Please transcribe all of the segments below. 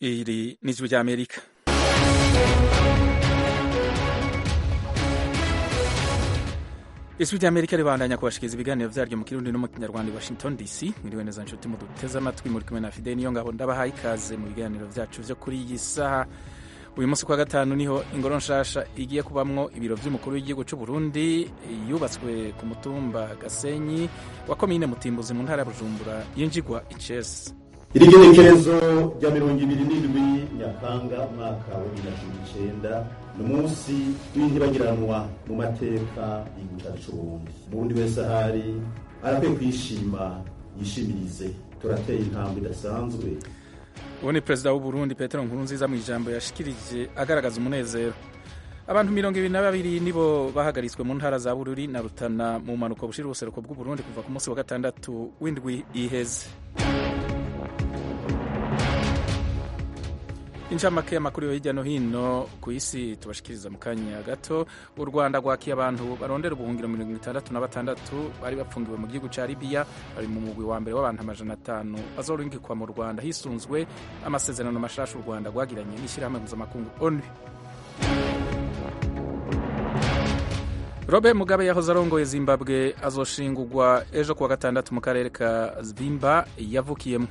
iri ni ijwi ry'amerika ijwi ry'amerika ribandanya kubashikiriza ibiganiro vyaryo mu kirundi no mu kinyarwanda i washington dc mwiriwe neza nshuti muduteze amatwi muri kumwe na fide niyo ngabo ndabahaye ikaze mu biganiro vyacu vyo kuri iyi saha uyu munsi kwa gatanu niho ingoro nshasha igiye kubamwo ibiro vy'umukuru w'igihugu c'u Burundi yubatswe ku mutumba Gasenyi wa komine Mutimbuzi mu ntara ya Bujumbura yinjigwa icese iri genekerezo rya mirongo ibiri n'indwi nyakanga umwaka wa bibiri na cumi n'icenda ni umunsi w'intibagiranwa mu mateka y'igihugu c'uburundi umurundi wese ahari arakwiye kwishima yishimirize turateye intambwe idasanzwe uwo ni perezida w'u Burundi Petero Nkurunziza mu ijambo yashikirije agaragaza umunezero abantu mirongo ibiri na babiri nibo bahagaritswe mu ntara za Bururi na Rutana mu mpanuka bushira ubuseruko bw'u Burundi kuva ku munsi wa gatandatu w'indwi iheze incamake y'amakuru yo hirya no hino ku isi tubashikiriza mu kanya gato u rwanda rwakiye abantu barondera ubuhungiro mirongo itandatu na batandatu bari bapfungiwe mu gihugu ca libiya bari mu mugwi wa mbere w'abantu amajana atanu bazorungikwa mu rwanda hisunzwe amasezerano mashasha u rwanda rwagiranye n'ishyirahamwe mpuzamakungu onu robert mugabe yahoze arongoye zimbabwe azoshingurwa ejo kuwa gatandatu mu karere ka zimba yavukiyemo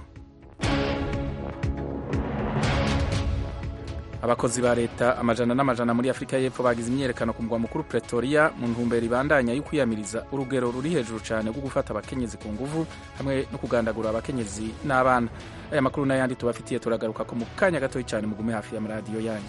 abakozi ba leta amajana n'amajana muri afurika y'epfo bagize imyiyerekano ku mugwa mukuru pretoria mu ntumbero ibandanya yo kwiyamiriza urugero ruri hejuru cyane rwo gufata abakenyezi ku nguvu hamwe no kugandagura abakenyezi n'abana aya makuru n'ayandi tubafitiye turagaruka ko mu kanya gatoya cyane mugume hafi y'amaradiyo yanyu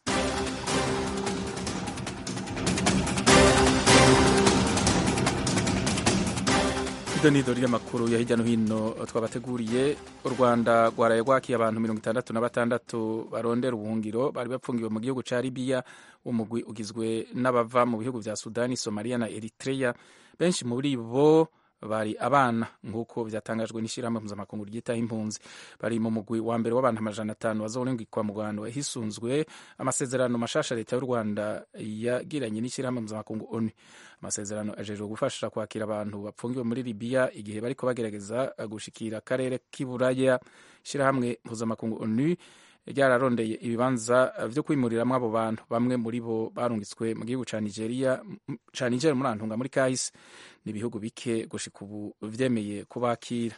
idonido ry'amakuru ya hirya no hino twabateguriye u rwanda rwaraye rwakiye abantu mirongo itandatu na batandatu barondera ubuhungiro bari bapfungiwe mu gihugu ca libiya umugwi ugizwe n'abava mu bihugu vya sudani somaliya na eritrea benshi muri bo bari abana nk'uko vyatangajwe n'ishirahamwe mpuzamakungu ryitaho impunzi bari mu mugwi wa mbere w'abantu amajana atanu bazorungikwa mu rwanda hisunzwe amasezerano mashasha leta y'u rwanda yagiranye n'ishirahamwe mpuzamakungu onu amasezerano ajejwe gufasha kwakira abantu bapfungiwe muri libiya igihe bariko bagerageza gushikira akarere k'iburaya ishirahamwe mpuzamakungu onu ryararondeye ibibanza vyo kwimuriramwo abo bantu bamwe muri bo barungitswe mu gihugu ca nigeria ca niger muri antunga muri kahise ni ibihugu bike gushika ubu vyemeye kubakira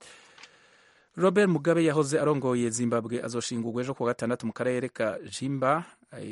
robert mugabe yahoze arongoye zimbabwe azoshingurwa ejo kuwa gatandatu mu karere ka jimba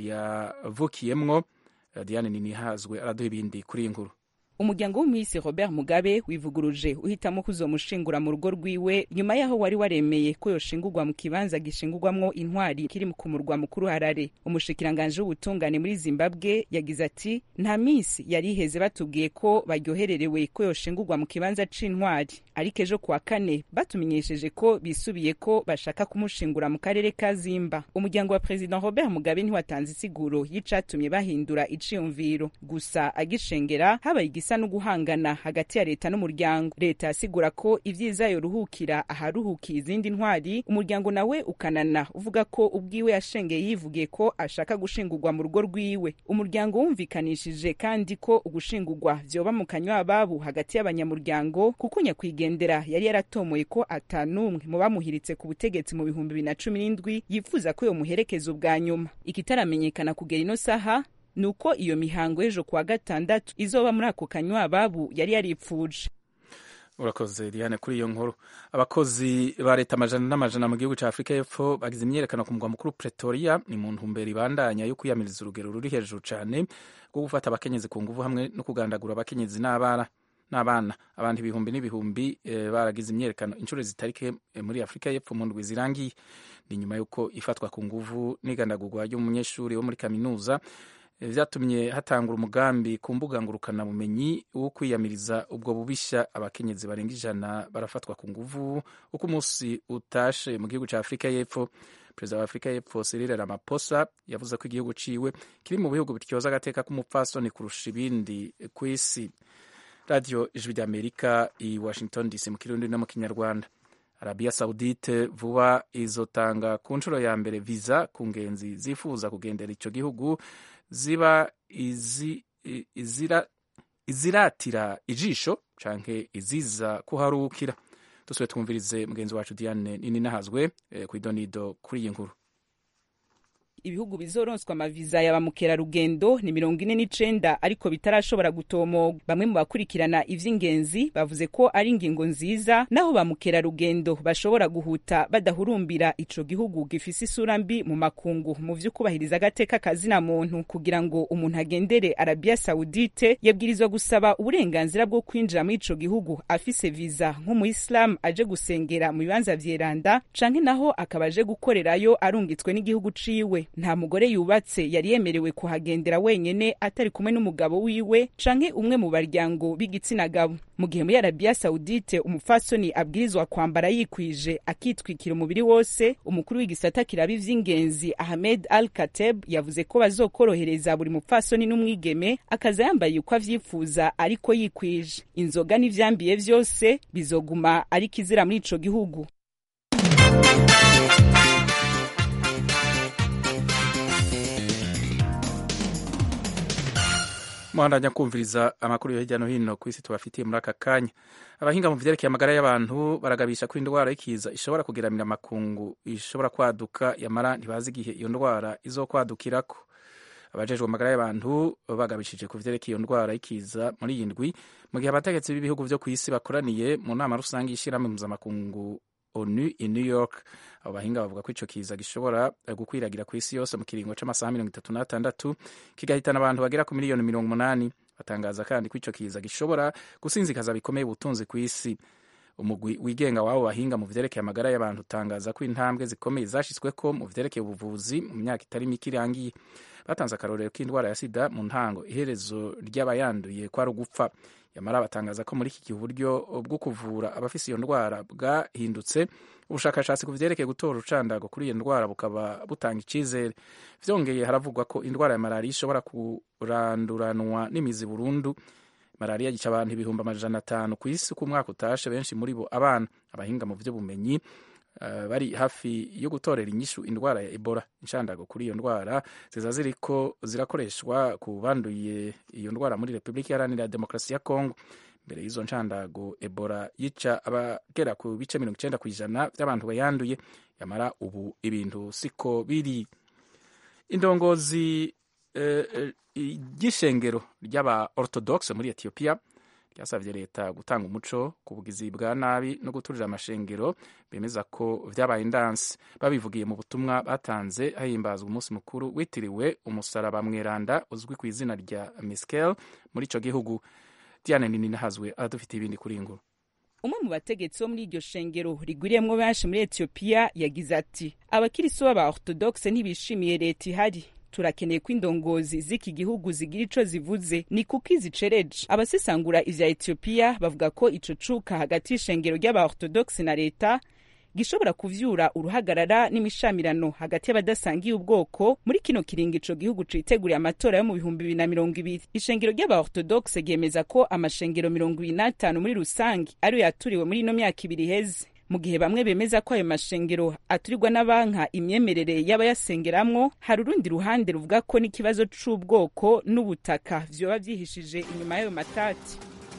yavukiyemwo diane ninihazwe araduha ibindi kuri iyi nkuru umuryango w'umuhisi robert mugabe wivuguruje uhitamo kuzomushingura mu rugo rwiwe nyuma yaho wari waremeye ko yoshingurwa mu kibanza gishingurwamwo intwari kiri ku murwa mukuru harare umushikiranganje w'ubutungane muri zimbabwe yagize ati nta minsi yari iheze batubwiye ko baryohererewe ko yoshingurwa mu kibanza c'intwari ariko ejo kuwa kane batumenyesheje ko bisubiye ko bashaka kumushingura mu karere ka zimba umuryango wa perezida robert mugabe ntiwatanze isiguro y'icatumye bahindura iciyumviro gusa agishengera habaye igisa no guhangana hagati ya leta n'umuryango leta yasigura ko ivyiza yoruhukira aharuhukiye izindi ntwari umuryango nawe ukanana uvuga ko ubwiwe yashengeye yivugiye ko ashaka gushingurwa mu rugo rwiwe umuryango wumvikanishije kandi ko ugushingurwa vyoba mu kanywa ababo hagati y'abanyamuryango kuko nyakwigendera yari yaratomoye ko atanumwe mu bamuhiritse ku butegetsi mu bihumbi bibiri na cumi n'indwi yifuza ko yomuherekeza ubwa nyuma ikitaramenyekana kugera ino saha nuko iyo mihango y'ejo kuwa gatandatu izoba muri ako kanywa babu yari yaripfuje urakoze diane kuri iyo nkuru abakozi ba leta amajana n'amajana mu gihugu cya afurika y'epfo bagize imyiyerekano ku mugwa mukuru pretoria ni mu ntumbero ibandanya yo kwiyamiriza urugero ruri hejuru cyane rwo gufata abakenyezi ku nguvu hamwe no kugandagura abakenyezi n'abana n'abana abantu ibihumbi n'ibihumbi e, baragize imyiyerekano inshuro zitarike e, muri afurika y'epfo mu ndwi zirangiye ni nyuma y'uko ifatwa ku nguvu n'igandagurwa ry'umunyeshuri wo muri kaminuza vyatumye hatangura umugambi ku mbuga ngurukanabumenyi wo kwiyamiriza ubwo bubisha abakenyezi barenga ijana barafatwa ku nguvu uko umunsi utashe mu gihugu ca afurika y'epfo perezida wa afurika y'epfo Cyril Ramaphosa yavuze ko igihugu ciwe kiri mu bihugu bityoza agateka k'umupfasoni kurusha ibindi ku isi radio ijwi ry'amerika i washington dc mu kirundi no mu kinyarwanda arabiya saudite vuba izotanga ku nshuro ya mbere viza ku ngenzi zifuza kugendera ico gihugu ziba izi, izira, iziratira ijisho canke iziza kuharukira dusubire twumvirize mugenzi wacu diane nini nahazwe eh, kw'idonido kuri iyi nkuru ibihugu bizoronswa amaviza ya ba mukerarugendo ni mirongo ine n'icenda ariko bitarashobora gutomogwa bamwe mu bakurikirana ivy'ingenzi bavuze ko ari ingingo nziza naho ba mukerarugendo bashobora guhuta badahurumbira ico gihugu gifise isura mbi mu makungu mu vy'ukubahiriza agateka kazina muntu kugira ngo umuntu agendere arabia saudite yabwirizwa gusaba uburenganzira bwo kwinjira muri ico gihugu afise viza nk'umuyisilamu aje gusengera mu bibanza vyeranda canke naho akaba aje gukorerayo arungitswe n'igihugu ciwe nta mugore yubatse yari yemerewe kuhagendera wenyene atari kumwe n'umugabo wiwe canke umwe mu baryango b'igitsina gabo mu gihe muri arabiya sawudite umupfasoni abwirizwa kwambara yikwije akitwikira umubiri wose umukuru w'igisata kiraba ivy'ingenzi ahmed al kateb yavuze ko bazokorohereza buri mupfasoni n'umwigeme akaza yambaye uko avyifuza ariko yikwije inzoga n'ivyambiye vyose bizoguma ari kizira muri ico gihugu muhandanya kumviriza amakuru yo hirya no hino ku isi tubafitiye muri aka kanya abahinga mu vyerekeye amagara y'abantu baragabisha ko indwara y'ikiza ishobora kugeramira amakungu ishobora kwaduka yamara ntibazi igihe iyo ndwara izokwadukirako abajejwe amagara y'abantu bagabishije ku vyerekeye iyo ndwara y'ikiza muri iyi ndwi mu gihe abategetsi b'ibihugu vyo ku isi bakoraniye mu nama rusange y'ishirahamwe mpuzamakungu onu i new york abo bahinga bavuga ko ico kiza gishobora gukwiragira ku isi yose mu kiringo c'amasaha mirongo itatu n'atandatu kigahitana abantu bagera ku miliyoni mirongo umunani batangaza kandi ko ico kiza gishobora gusinzikaza bikomeye ubutunzi ku isi umugwi wigenga wabo bahinga mu vyerekeye amagara y'abantu utangaza ko intambwe zikomeye zashitsweko mu vyerekeye ubuvuzi mu myaka itari mike irangiye batanze akarorero k'indwara ya sida mu ntango iherezo ry'abayanduye kwari ugupfa yamara batangaza ko muri iki gihe uburyo bwo kuvura abafise iyo ndwara bwahindutse ubushakashatsi ku vyerekeye gutora urucandago kuri iyo ndwara bukaba butanga icizere vyongeye haravugwa ko indwara ya malariya ishobora kuranduranwa n'imizi burundu malariya yica abantu ibihumbi amajana atanu ku isi ku mwaka utashe benshi muri bo abana abahinga mu vy'ubumenyi uh, bari hafi yo gutorera inyishu indwara ya ebola inshandago kuri iyo ndwara ziza ziriko zirakoreshwa ku banduye iyo ndwara muri repubulika iharanira demokarasi ya kongo mbere y'izo nshandago ebola yica abagera ku bice mirongo icenda ku ijana vy'abantu bayanduye yamara ubu ibintu siko biri indongozi ry'ishengero uh, ry'aba orthodoxe muri etiyopiya ryasabye leta gutanga umuco ku bugizi bwa nabi no guturira amashengero bemeza ko vyabaye indansi babivugiye mu butumwa batanze hahimbazwa umunsi mukuru witiriwe umusaraba mweranda uzwi ku izina rya miskel muri ico gihugu diane nini nahazwe aradufitiye ibindi kuri inguru umwe mu bategetsi bo muri iryo shengero rigwiriyemwo benshi muri etiyopiya yagize ati abakiristo b'aba orthodoxe ntibishimiye leta ihari turakeneye ko indongozi z'iki gihugu zigira ico zivuze ni kuko izicereje abasesangura ivya etiyopiya bavuga ko ico cuka hagati y'ishengero ry'aba orthodoxe na leta gishobora kuvyura uruhagarara n'imishamirano hagati y'abadasangiye ubwoko muri kino kiringo ico gihugu citeguriye amatora yo mu bihumbi bibiri na mirongo ibiri ishengero ry'aba orthodoxe ryemeza ko amashengero mirongo ibiri n'atanu muri rusange ariyo yaturiwe muri ino myaka ibiri iheze mu gihe bamwe bemeza ko ayo mashengero aturirwa n'abanka imyemerere y'abayasengeramwo hari urundi ruhande ruvuga ko n'ikibazo c'ubwoko n'ubutaka vyoba vyihishije inyuma y'ayo matati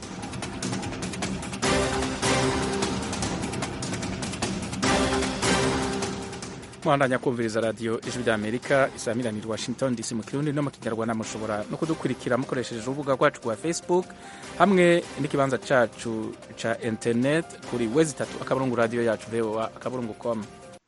muhandanya kumviriza radiyo ijwi rya amerika isamirani washington dc mu kirundi no mu kinyarwanda mushobora no kudukurikira mukoresheje urubuga rwacu rwa facebook hamwe n'ikibanza cacu ca internet kuri wezi itatu akaburungu radiyo yacu voa akaburungu com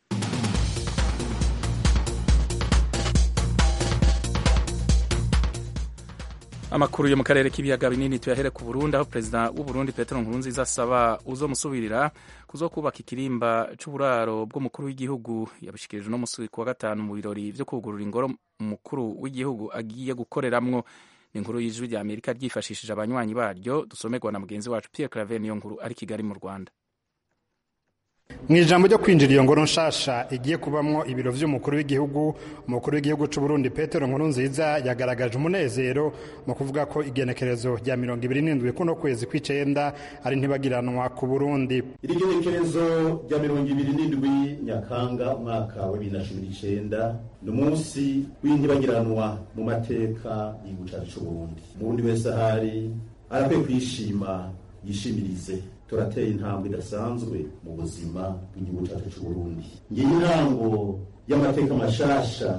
amakuru yo mu karere k'ibiyaga binini tuyahere ku burundi aho perezida w'uburundi petero nkurunziza asaba uzomusubirira kuzokubaka ikirimba c'uburaro bw'umukuru w'igihugu yabishikirije uno musi ku wa gatanu mu birori vyo kugurura ingoro umukuru w'igihugu agiye gukoreramwo ni inkuru y'ijwi rya amerika ryifashishije abanywanyi baryo dusomerwa na mugenzi wacu pierre claver niyo nkuru ari kigali mu rwanda mu ijambo ryo kwinjira iyo ngoro nshasha igiye kubamwo ibiro vy'umukuru w'igihugu umukuru w'igihugu c'u Burundi Petero Nkurunziza yagaragaje umunezero mu kuvuga ko igenekerezo rya mirongo ibiri n'indwi kuno kwezi kw'icenda ari ntibagiranwa ku Burundi iri genekerezo rya mirongo ibiri n'indwi nyakanga umwaka wa bibiri na cumi n'icenda ni umunsi w'intibagiranwa mu mateka y'igihugu cacu c'uburundi umurundi wese ahari arakwiye kwishima yishimirize turateye intambwe idasanzwe mu buzima bw'igihugu cyacu cy'u Burundi ngiyi intango y'amateka mashasha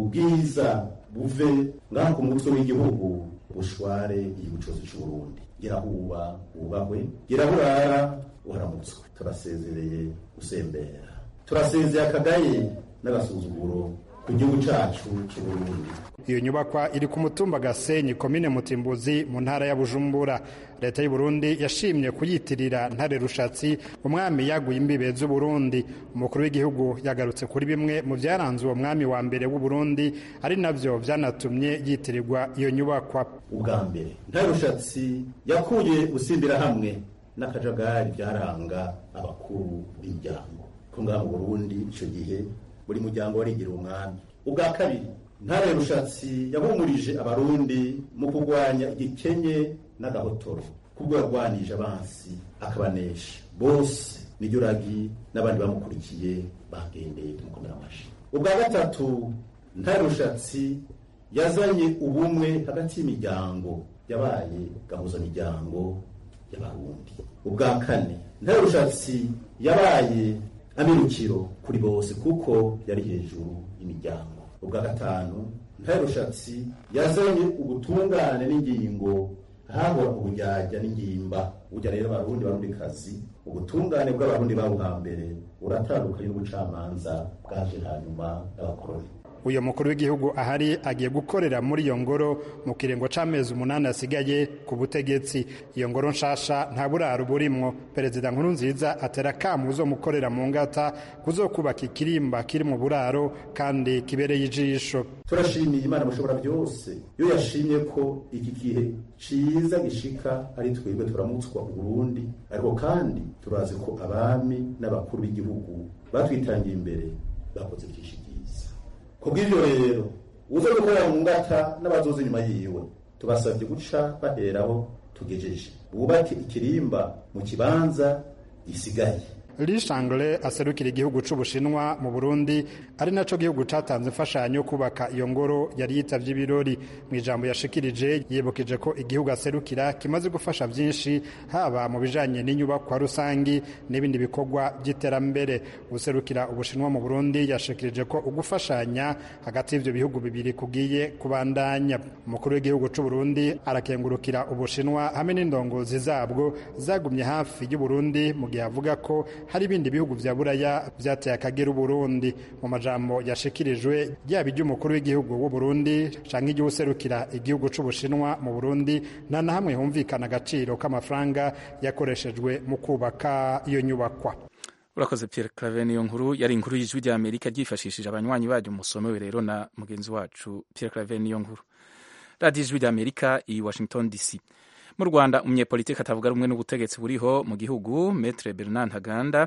ubwiza buve ngaho ku mutwe w'igihugu bushware igihugu cose c'uburundi girahuba wubahwe giraburara uharamutswe turasezereye gusembera turasezeye akagaye n'agasuzuguro ku gihugu cacu c'uburundi iyo nyubakwa iri ku mutumba gasenyi komine mutimbuzi mu ntara ya bujumbura leta y'u Burundi yashimye kuyitirira ntare rushatsi umwami yaguye imbibe z'uburundi umukuru w'igihugu yagarutse kuri bimwe mu byaranze uwo mwami wa mbere w'uburundi ari navyo vyanatumye yitirirwa iyo nyubakwa ubwa mbere ntare rushatsi yakuye gusimbira hamwe n'akajagari byaranga abakuru b'imiryango ko ngaha mu burundi ico gihe buri muryango warigira umwami ubwa kabiri ntare rushatsi yahumurije abarundi mu kurwanya igikenye n'agahotoro kubwo yarwanije abansi akabanesha bose niryo ragi n'abandi bamukurikiye bagendeye tumukomera amashi ubwa gatatu ntare rushatsi yazanye ubumwe hagati y'imiryango yabaye gahuzamiryango y'abarundi ubwa kane ntare rushatsi yabaye amirukiro kuri bose kuko yari hejuru y'imiryango ubwa gatanu ntare rushatsi yazanye ubutungane n'ingingo habura ubujyajya n'ingimba burya rero abarundi barundikazi ubutungane bw'abarundi babo hambere buratandukanye n'ubucamanza bwaje hanyuma y'abakoroni uyu mukuru w'igihugu ahari agiye gukorera muri iyo ngoro mu kiringo c'amezi umunani asigaye ku butegetsi iyo ngoro nshasha nta buraro burimwo perezida nkuru nziza atera akamu uzomukorera mu ngata kuzokubaka ikirimba kiri mu buraro kandi kibereye ijisho turashimiye imana mushobora byose iyo yashimye ko iki gihe ciza gishika ari twebwe turamutswa uburundi ariko kandi turazi ko abami n'abakuru b'igihugu batwitangiye imbere bakoze byinshi byiza kubw'ibyo rero uza gukorera mu ngata n'abazoza inyuma yiwe tubasabye guca baheraho tugejeje bubake ikirimba mu kibanza gisigaye Li Shangle aserukira igihugu c'Ubushinwa mu Burundi ari naco gihugu catanze imfashanyo yo kubaka iyo ngoro yari yitavye ibirori mu ijambo yashikirije yibukije ko igihugu aserukira kimaze gufasha vyinshi haba mu bijanye n'inyubakwa rusangi n'ibindi bikorwa by'iterambere userukira Ubushinwa mu Burundi yashikirije ko ugufashanya hagati y'ivyo bihugu bibiri kugiye kubandanya umukuru w'igihugu c'u Burundi arakengurukira Ubushinwa hamwe n'indongozi zabwo zagumye hafi y'u Burundi mu gihe avuga ko hari ibindi bihugu vya buraya vyateye akagera uburundi mu majambo yashikirijwe ryaba iry'umukuru w'igihugu w'uburundi canke iry'uwuserukira igihugu c'ubushinwa mu burundi nta na hamwe humvikana agaciro k'amafaranga yakoreshejwe mu kubaka iyo nyubakwa urakoze Pierre Claver niyo nkuru yari inkuru y'ijwi rya Amerika ryifashishije abanywanyi baryo musomewe rero na mugenzi wacu Pierre Claver niyo nkuru radiyo ijwi rya Amerika i Washington DC mu rwanda umunyepolitiki atavuga rumwe n'ubutegetsi buriho mu gihugu metre bernard ntaganda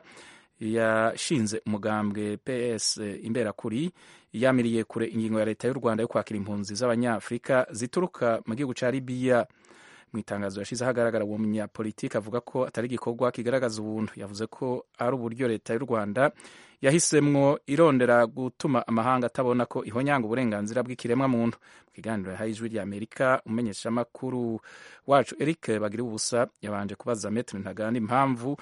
yashinze umugambwe ps imberakuri yamiriye kure ingingo ya leta y'u rwanda yo kwakira impunzi z'abanyafurika zituruka mu gihugu cya libiya mu itangazo yashize ahagaragara uwo munyapolitiki avuga ko atari igikorwa kigaragaza ubuntu yavuze ko ari uburyo leta y'u rwanda yahisemwo irondera gutuma amahanga atabona ko ihonyanga uburenganzira bw'ikiremwa muntu mu kiganiro yahaye ijwi rya amerika umumenyeshamakuru wacu eric bagira ubusa yabanje kubaza metero ntaganda impamvu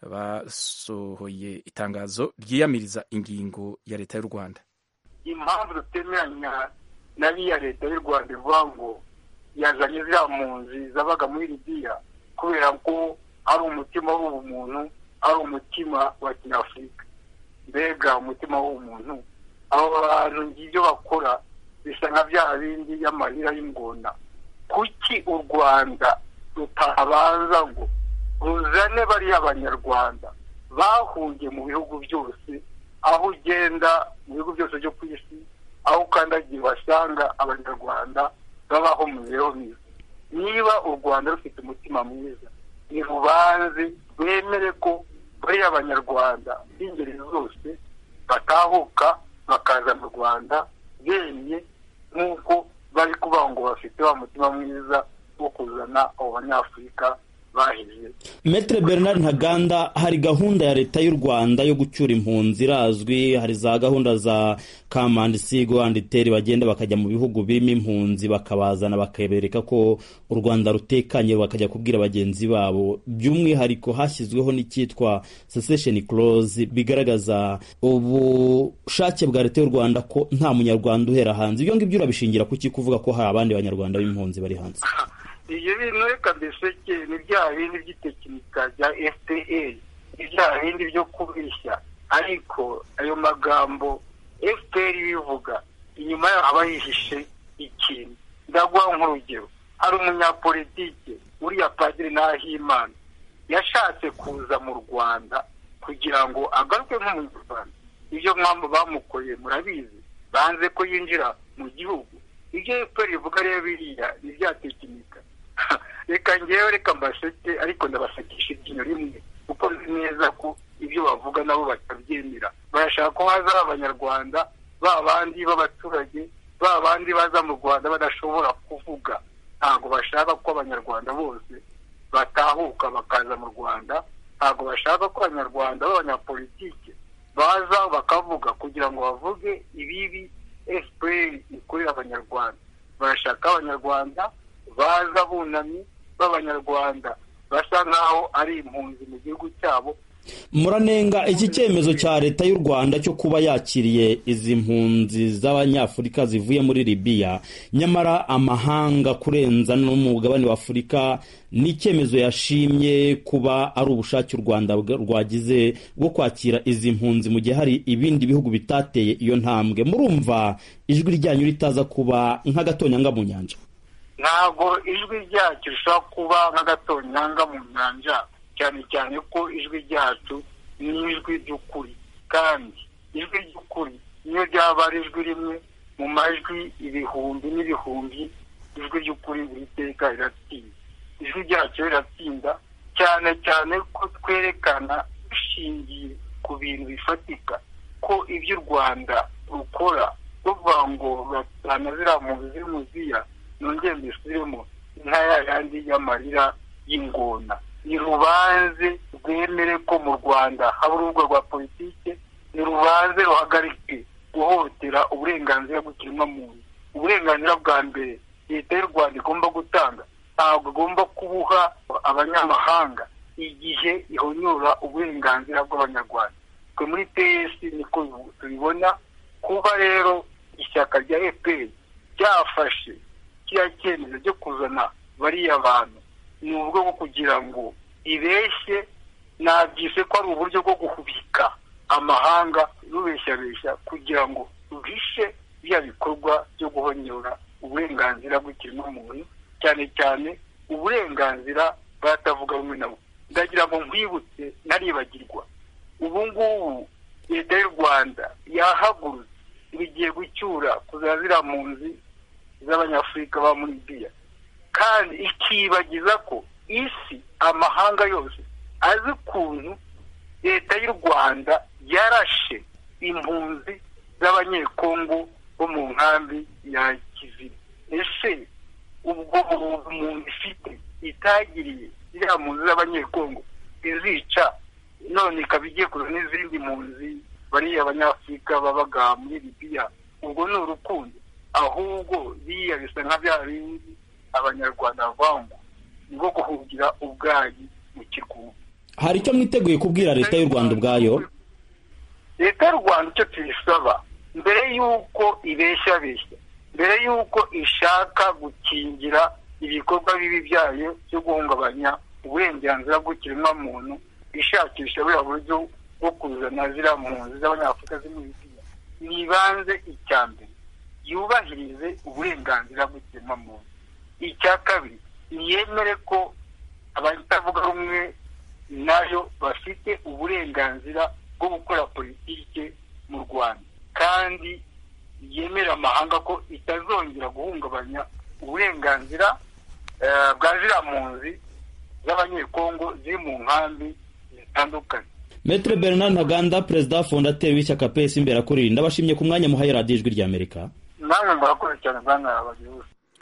basohoye itangazo ryiyamiriza ingingo ya leta y'u rwanda impamvu tutemeranya n'abiya leta y'u rwanda ivuga ngo yazanye ziriya mpunzi zabaga muri libiya kubera ko ari umutima w'ubumuntu ari umutima wa kinyafurika mbega umutima w'umuntu abo bantu ngibyo bakora bisa nka bya bindi y'amarira y'ingona kuki u rwanda rutabanza ngo ruzane bariya abanyarwanda bahungiye mu bihugu byose aho ugenda mu bihugu byose byo ku isi aho ukandagiye uhasanga abanyarwanda babaho mu mibereho myiza niba u rwanda rufite umutima mwiza ni rubanze rwemere ko bariya abanyarwanda b'ingeri zose batahuka bakaza mu rwanda bemye nk'uko bari kuvuga ngo bafite wa mutima mwiza wo kuzana abo banyafurika bahize metre bernard ntaganda hari gahunda ya leta y'u rwanda yo gucyura impunzi irazwi hari za gahunda za kamandi sigo anditeri bagenda bakajya mu bihugu birimo impunzi bakabazana bakabereka ko u rwanda rutekanye bakajya kubwira bagenzi babo by'umwihariko hashyizweho n'icyitwa secession clause bigaragaza ubushake bwa leta y'u rwanda ko nta munyarwanda uhera hanze ibyo ngibyo urabishingira kuki kuvuga ko hari abandi banyarwanda b'impunzi bari hanze ibyo bintu reka mbeseke ni bya bindi by'itekinika bya fpr ni bya bindi byo kubeshya ariko ayo magambo fpr bivuga inyuma yaho haba hihishe ikintu ndaguha nk'urugero hari umunyapolitike uriya padiri nahimana yashatse kuza mu rwanda kugira ngo agaruke nk'umunyarwanda ibyo mwambu bamukoreye murabizi banze ko yinjira mu gihugu ibyo fpr bivuga rero biriya ni bya tekinika reka ngewe reka mbaseke ariko ndabasekisha iryinyo rimwe kuko nzi neza ko ibyo bavuga nabo batabyemera barashaka ko haza abanyarwanda ba bandi b'abaturage ba bandi baza mu rwanda badashobora kuvuga ntabwo bashaka ko abanyarwanda bose batahuka bakaza mu rwanda ntabwo bashaka ko abanyarwanda b'abanyapolitike baza bakavuga kugira ngo bavuge ibibi fpr ikorera abanyarwanda barashaka abanyarwanda baza bunamye b'abanyarwanda basa nk'aho ari impunzi mu gihugu cyabo muranenga iki cyemezo cya leta y'u rwanda cyo kuba yakiriye izi mpunzi z'abanyafurika zivuye muri libiya nyamara amahanga kurenza n'umugabane wa afurika ni icyemezo yashimye kuba ari ubushake u rwanda rwagize bwo kwakira izi mpunzi mu gihe hari ibindi bihugu bitateye iyo ntambwe murumva ijwi ryanyu ritaza kuba nk'agatonyanga mu nyanja ntabwo ijwi ryacu rishobora kuba nk'agatonyanga mu nyanja cyane cyane ko ijwi ryacu ni ijwi ry'ukuri kandi ijwi ry'ukuri niyo ryaba ari ijwi rimwe mu majwi ibihumbi n'ibihumbi ijwi ry'ukuri buri teka riratsinda ijwi ryacu riratsinda cyane cyane ko twerekana dushingiye ku bintu bifatika ko ibyo u rwanda rukora ruvuga ngo batana ziriya mpunzi ziri mu ziya nongere mbisubiremo nka ya yandi y'amarira y'ingona ni rubanze rwemere ko mu rwanda haba urubuga rwa politike ni rubanze ruhagarike guhotera uburenganzira bw'ikiremwamuntu uburenganzira bwa mbere leta y'u rwanda igomba gutanga ntabwo igomba kubuha abanyamahanga igihe ihonyora uburenganzira bw'abanyarwanda twe muri ps niko tubibona kuba rero ishyaka rya fpr ryafashe kiriya cyemezo cyo kuzana bariya bantu ni uburyo bwo kugira ngo ibeshye nabyise ko ari uburyo bwo guhubika amahanga rubeshyabeshya kugira ngo ruhishe bya bikorwa byo guhonyora uburenganzira bw'ikiremwamuntu cyane cyane uburenganzira bwatavuga rumwe nabo ndagira ngo nkwibutse ntaribagirwa ubu ngubu leta y'u rwanda yahagurutse bigiye gucyura kuzazira mpunzi z'abanyafurika ba muri biya kandi ikibagiza ko isi amahanga yose azi ukuntu leta y'u rwanda yarashe impunzi z'abanyekongo bo mu nkambi ya kiziri ese ubwo umuntu ifite itagiriye ziriya mpunzi z'abanyekongo izica none ikaba igiye kuza n'izindi mpunzi bariya abanyafurika babaga muri libiya ubwo ni urukundo ahubwo biriya bisa nka bya bindi abanyarwanda bavuga ngo guhugira ubwayi mu kigugu hari icyo mwiteguye kubwira leta y'u rwanda ubwayo leta y'u rwanda icyo tuyisaba mbere y'uko ibeshyabeshya mbere y'uko ishaka gukingira ibikorwa bibi byayo byo guhungabanya uburenganzira bw'ikiremwamuntu ishakisha buriya buryo bwo kuzana ziriya mpunzi z'abanyafurika ziri muri bibiliya nibanze icya mbere yubahirize uburenganzira bw'ikiremwamuntu icya kabiri niyemere ko abatavuga rumwe nayo bafite uburenganzira bwo gukora politike mu rwanda kandi yemera amahanga ko itazongera guhungabanya uburenganzira bwa ziriya mpunzi z'abanyekongo ziri mu nkambi zitandukanye Maitre Bernard Ntaganda perezida fondateri w'ishyaka PS Imberakuri ndabashimye ku mwanya muhaye radiyo ijwi ry'Amerika namwe murakoze cyane bwana abagihugu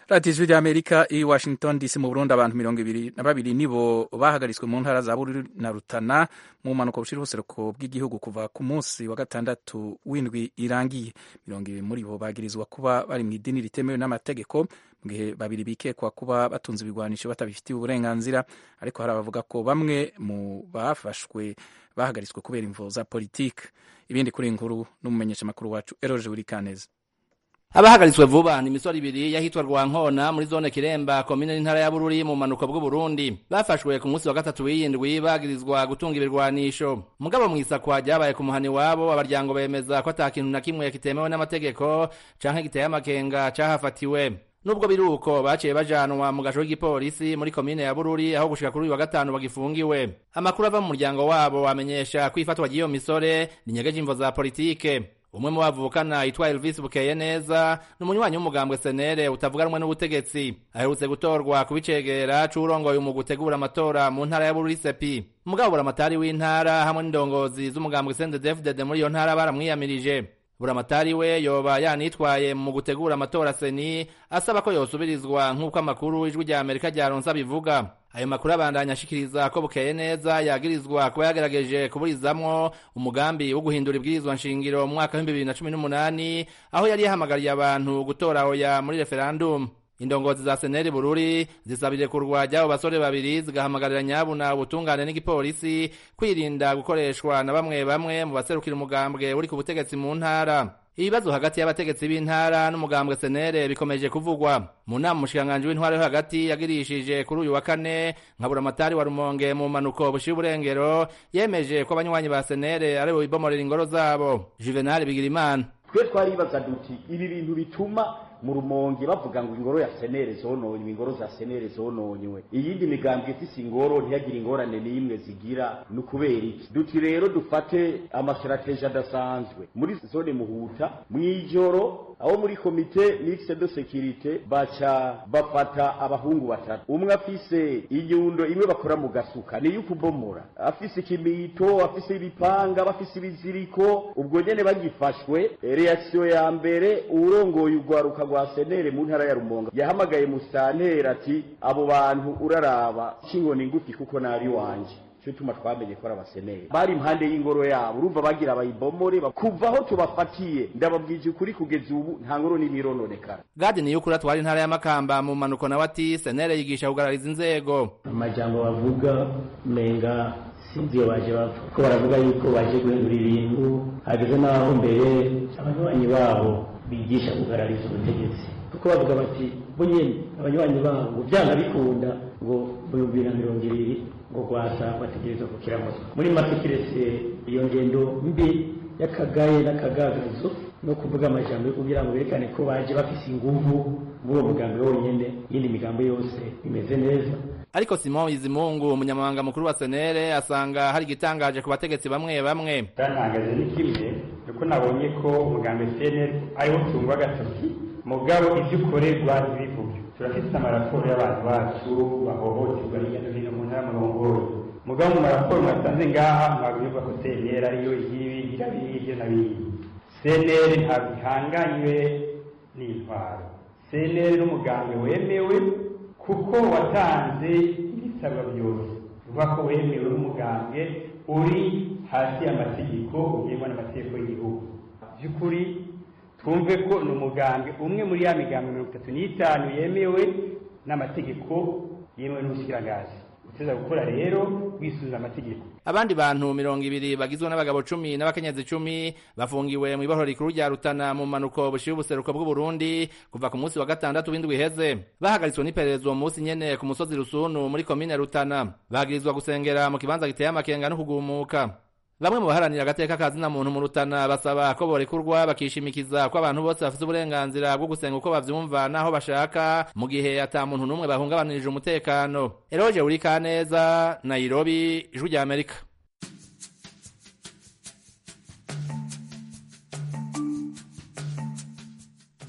radiyo ijwi ry'amerika i washington dc mu burundi abantu mirongo ibiri na babiri nibo bahagaritswe mu ntara za bururi na rutana mu mpanuka bushira ubuseruko bw'igihugu kuva ku munsi wa gatandatu w'indwi irangiye mirongo ibiri muri bo bagirizwa kuba bari mu idini ritemewe n'amategeko mu gihe babiri bikekwa kuba batunze ibigwanisho batabifitiye uburenganzira ariko hari abavuga ko bamwe mu bafashwe bahagaritswe kubera imvo za politike ibindi kuri inkuru n'umumenyeshamakuru wacu eroje wurikaneza abahagaritswe vuba ni imisoro ibiri yahitwa rwankona muri zone kiremba komine n'intara ya bururi mu manuko bw'uburundi bafashwe ku munsi wa gatatu w'iyindwi bagirizwa gutunga ibirwanisho mugabo mu isakwa ryabaye ku muhani wabo abaryango bemeza ko ata kintu na kimwe kitemewe n'amategeko canke giteye amakenga cahafatiwe nubwo biri uko baciye bajanwa mu gasho k'igipolisi muri komine ya bururi aho gushika kuri uyu wa gatanu bagifungiwe amakuru ava mu muryango wabo amenyesha ko ifatwa ry'iyo misore rinyegeje imvo za politike umwe mu bavukana yitwa Elvis Bukeye neza ni umunywanyi w'umugambwe senere utavuganwe n'ubutegetsi aherutse gutorwa kubicegera c'urongoye umugwi utegura amatora mu ntara ya Bururi sepi mugabo buramatari w'intara hamwe n'indongozi z'umugambwe CNDD-FDD muri iyo ntara baramwiyamirije buramatari we yoba yanitwaye mu gutegura amatora seni asaba ko yosubirizwa nk'uko amakuru ijwi rya amerika ryaronse abivuga ayo makuru abandanya ashikiriza ko bukeye neza yagirizwa kuba yagerageje kuburizamwo umugambi wo guhindura ibwirizwa nshingiro mu mwaka w'ibihumbi bibiri na cumi n'umunani aho yari yahamagariye abantu gutora oya muri referandumu indongozi za seneri bururi zisabire kurwa ry'abo basore babiri zigahamagarira nyabuna ubutungane n'igipolisi kwirinda gukoreshwa na bamwe bamwe mu baserukira umugambwe uri ku butegetsi mu ntara ibibazo hagati y'abategetsi b'intara n'umugambwe senere bikomeje kuvugwa mu nama umushikiranganji w'intwaro yo hagati yagirishije kuri uyu wa kane nka buramatari wa rumonge mu mpanuko bushiye uburengero yemeje ko abanywanyi ba senere ari bubibomorera ingoro zabo juvenal bigirimana twe twaribaza duti ibi bintu bituma mu rumonge bavuga ngo ingoro ya senere zononywe ingoro za senere zononywe iyindi migambwe ifise ingoro ntiyagire ingorane n'imwe zigira ni ukubera iki duti rero dufate amasitrategi adasanzwe muri zone muhuta mw'ijoro aho muri komite mixte de securite baca bafata abahungu batatu umwe afise inyundo imwe bakora mu gasuka niyo kubomora afise ikimito afise ibipanga bafise ibiziriko ubwo nyene bagifashwe reaction ya mbere urongoye urwaruka rwa senere mu ntara ya rumonga yahamagaye musantera ati abo bantu uraraba kingoni ngufi kuko nabi wanje cyo tuma twamenye ko ari abaseneri bari impande y'ingoro yabo urumva bagira abayibomore kuva aho tubafatiye ndababwije ukuri kugeza ubu nta ngoro n'imirononekara gadi niyo ukuri atwara intara y'amakamba mu mpanuko nawe ati senere yigisha kugarariza inzego amajambo bavuga menga sibyo baje bapfa ko baravuga yuko baje guhindura ibintu hageze n'aho mbere abanywanyi babo bigisha kugarariza ubutegetsi kuko bavuga bati bo nyene abanywanyi babo ngo byanga bikunda ngo mu bihumbi bibiri na mirongo ibiri ngo rwasa bategerezwa kukiramutwa muri make kiretse iyo ngendo mbi y'akagaye n'akagagazo no kuvuga amajambo yo kugira ngo berekane ko baje bafise inguvu muri uwo mugambi wonyene iyindi migambo yose imeze neza ariko simon yizimungu umunyamabanga mukuru wa senere asanga hari igitangaje ku bategetsi bamwe bamwe byantangaje ni kimwe kuko nabonye ko umugambi senere ariho tungwa agatoki mugabo ibyo ukorerwa ntibivuge turafite amaraporo y'abantu bacu bahohoterwa hirya no hino mu ntara murongoye mugabo mu maraporo mwasanze ngaha mwabwirwa ko senere ariyo igibi igira hirya na bino senere ntabwo ihanganywe n'intwaro senere n'umugambi wemewe kuko watanze ibisabwa byose uvuga ko wemewe n'umugambwe uri hasi y'amategeko ugengwa n'amategeko y'igihugu by'ukuri twumve ko ni umugambwe umwe muri ya migambi mirongo itatu n'itanu yemewe n'amategeko yemewe n'ubushikirangazi uteza gukora rero wisubiza amategeko abandi bantu mirongo ibiri bagizwe n'abagabo cumi n'abakenyezi cumi bafungiwe mu ibohoro rikuru rya rutana mu mpanuko bushiye ubuseruko bw'uburundi kuva ku munsi wa gatandatu w'indwi iheze bahagaritswe n'iperereza uwo munsi nyene ku musozi rusunu muri komine rutana bagirizwa gusengera mu kibanza giteye amakenga no kugumuka bamwe mu baharanira agateka ka zina muntu mu rutana basaba ko borekurwa bakishimikiza ko abantu bose bafite uburenganzira bwo gusenga uko bavyumva n'aho bashaka mu gihe ata muntu n'umwe bahungabanirije umutekano eroje uri kaneza nairobi ijwi rya amerika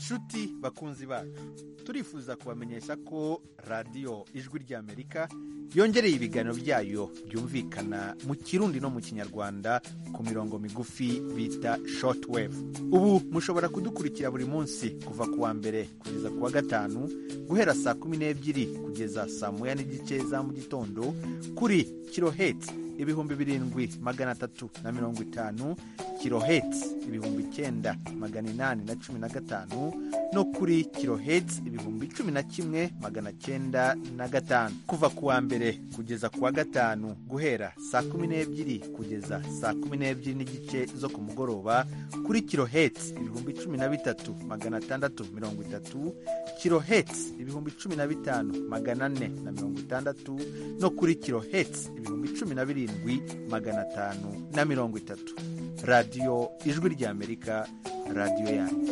bakunzi bacu turifuza kubamenyesha ko radiyo ijwi ry'amerika yongereye ibiganiro byayo byumvikana mu kirundi no mu kinyarwanda ku mirongo migufi bita shortwave ubu mushobora kudukurikira buri munsi kuva ku wa mbere kugeza ku wa gatanu guhera saa kumi n'ebyiri kugeza saa moya n'igice za mu gitondo kuri kiloheti ibihumbi birindwi magana atatu na mirongo itanu kiloheti ibihumbi icyenda magana inani na cumi na gatanu no kuri kiloheti ibihumbi cumi na kimwe magana cyenda na gatanu kuva ku wa mbere kugeza ku wa gatanu guhera saa kumi n'ebyiri kugeza saa kumi n'ebyiri n'igice zo ku mugoroba kuri kiloheti ibihumbi cumi na bitatu magana atandatu mirongo itatu kiloheti ibihumbi cumi na bitanu magana ane na mirongo itandatu no kuri kiloheti ibihumbi cumi na birindwi magana atanu na mirongo itatu radiyo ijwi ry'amerika radiyo yanyu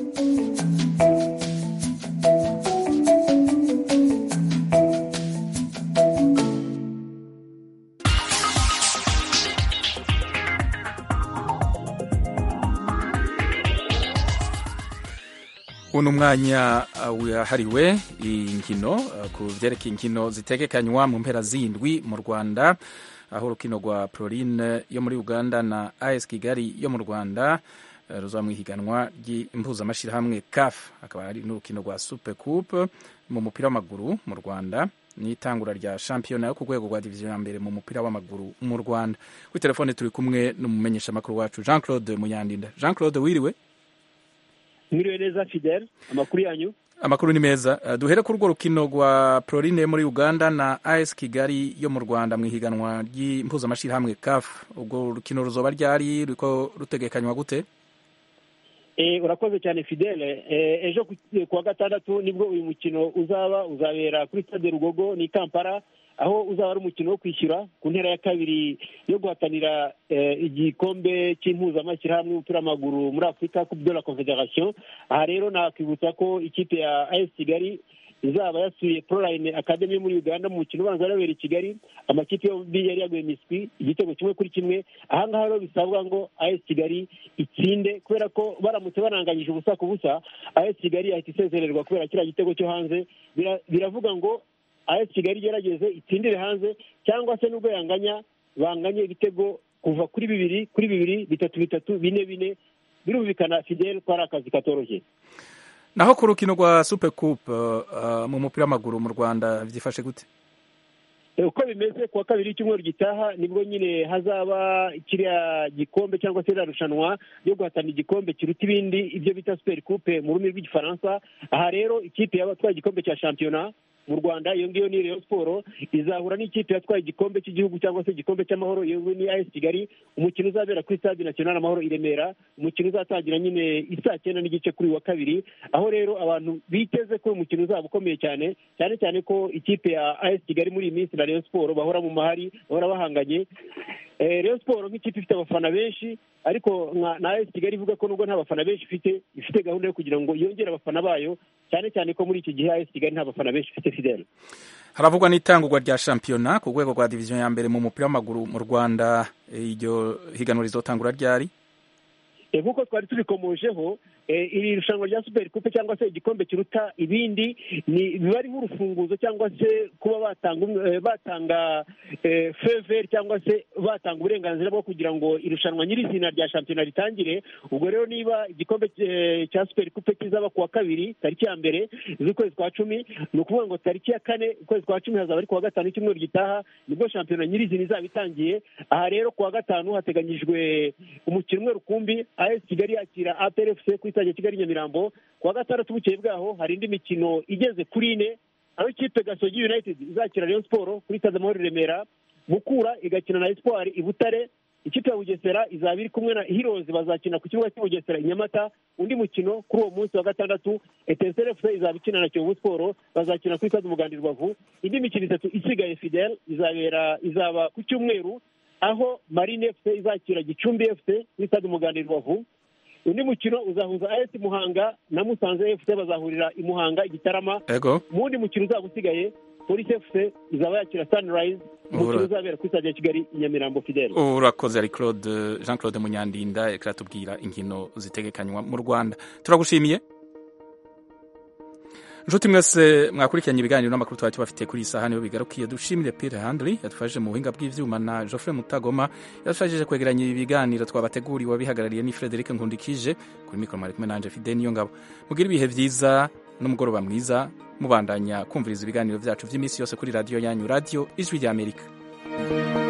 uno mwanya wahariwe inkino ku byerekeye inkino zitegekanywa mu mpera z'indwi mu rwanda aho urukino rwa Proline yo muri Uganda na AS Kigali yo mu Rwanda ruzaba mu ihiganwa ry'impuzamashyirahamwe CAF akaba ari n'urukino rwa Super Coupe mu mupira w'amaguru mu Rwanda n'itangura rya shampiyona yo ku rwego rwa diviziyo ya mbere mu mupira w'amaguru mu Rwanda kuri telefone turi kumwe n'umumenyeshamakuru wacu Jean Claude Munyandinda Jean Claude wiriwe mwiriwe neza Fidel amakuru yanyu amakuru ni meza duhere kuri urwo rukino rwa Proline muri Uganda na AS Kigali yo mu Rwanda mu ihiganwa ry'impuzamashyirahamwe CAF ubwo rukino ruzoba ryari ruriko rutegekanywa gute urakoze cyane Fidele ejo ku wa gatandatu nibwo uyu mukino uzaba uzabera kuri stade Rugogo ni Kampala aho uzaba ari umukino wo kwishyura ku ntera ya kabiri yo guhatanira igikombe cy'impuzamashyirahamwe y'umupira w'amaguru muri afurika coupe de la confederation aha rero nakwibutsa ko ikipe ya as kigali izaba yasuye proline academy yo muri uganda mu mukino ubanza arabera i kigali amakipe yombi yari yaguye miswi igitego kimwe kuri kimwe aha ngaha rero bisabwa ngo as kigali itsinde kubera ko baramutse baranganyije ubusa ku busa as kigali yahita isezererwa kubera kiriya gitego cyo hanze biravuga ngo AS Kigali igerageze itsindire hanze cyangwa se nubwo yanganya banganye ibitego kuva kuri bibiri kuri bibiri bitatu bitatu bine bine birumvikana Fidel ko ari akazi katoroshye naho ku rukino rwa Super Coupe uh, mu mupira w'amaguru mu Rwanda byifashe gute uko bimeze kuwa kabiri icyumweru gitaha nibwo nyine hazaba kiriya gikombe cyangwa se iriya rushanwa ryo guhatana igikombe kiruta ibindi ibyo bita super coupe mu rurimi rw'igifaransa aha rero ikipe y'abatwaye igikombe cya shampiyona mu rwanda iyo ngiyo ni Rayon siporo izahura n'ikipe yatwaye igikombe cy'igihugu cyangwa se igikombe cy'amahoro iyo ni AS kigali umukino uzabera kuri stade national amahoro i remera umukino uzatangira nyine isaa cyenda n'igice kuri wa kabiri aho rero abantu biteze ko uyu mukino uzaba ukomeye cyane cyane cyane ko ikipe ya AS kigali muri iyi minsi na Rayon siporo bahora mu mahari bahora bahanganye Rayon siporo nk'ikipe ifite abafana benshi ariko na AS kigali ivuga ko nubwo nta bafana benshi ifite ifite gahunda yo kugira ngo yongere abafana bayo cyane cyane ko muri iki gihe AS kigali nta bafana benshi ifite Fidel haravugwa n'itangurwa rya shampiyona ku rwego rwa diviziyo ya mbere mu mupira w'amaguru mu Rwanda iryo higanwa rizotangura ryari nk'uko twari tubikomojeho iri rushanwa rya super coupe cyangwa se igikombe kiruta ibindi ni biba ari nk'urufunguzo cyangwa se kuba batanga batanga feveri cyangwa se batanga uburenganzira bwo kugira ngo irushanwa nyirizina rya shampiyona ritangire ubwo rero niba igikombe cya super coupe kizaba ku wa kabiri tariki ya mbere z'ukwezi kwa cumi ni ukuvuga ngo tariki ya kane ukwezi kwa cumi hazaba ari ku wa gatanu icyumweru gitaha nibwo shampiyona nyirizina izaba itangiye aha rero ku wa gatanu hateganyijwe umukino umwe rukumbi AS Kigali yakira APR FC kuri stade Kigali Nyamirambo ku wa gatandatu bukeye bwaho hari indi mikino igeze kuri ine aho ikipe Gasogi United izakira Rayon Sport kuri stade Amahoro Remera Mukura igakina na Espoir i Butare ikipe ya Bugesera izaba iri kumwe na Heroes bazakina ku kibuga cy'i Bugesera i Nyamata undi mukino kuri uwo munsi wa gatandatu Etincelle FC izaba ikina na Kiyovu Sport bazakina kuri stade Umuganda i Rubavu indi mikino itatu isigaye Fidel izabera izaba ku cyumweru aho Marine FC izakira Gicumbi FC kuri stade Umuganda i Rubavu undi mukino uzahuza AS Muhanga na Musanze FC bazahurira i Muhanga i Gitarama ego mu wundi mukino uzaba usigaye Police FC izaba yakira Sunrise umukino uzabera kuri stade ya Kigali i Nyamirambo Fidel urakoze ari Claude Jean Claude Munyandinda reka tubwira inkino zitegekanywa mu Rwanda turagushimiye nshuti mwese mwakurikiranye ibiganiro n'amakuru twari tubafitiye kuri iyi saha niyo bigarukiye dushimire Peter Handley yadufashije mu buhinga bw'ivyuma na Geoffrey Mutagoma yadufashije kwegeranya ibi biganiro twabateguriwe wabihagarariye ni Frederic Nkundikije kuri mikoro mwari kumwe nanje Fidel Niyongabo mugira ibihe vyiza n'umugoroba mwiza mubandanya kumviriza ibiganiro vyacu vy'iminsi yose kuri radiyo yanyu radiyo ijwi ry'Amerika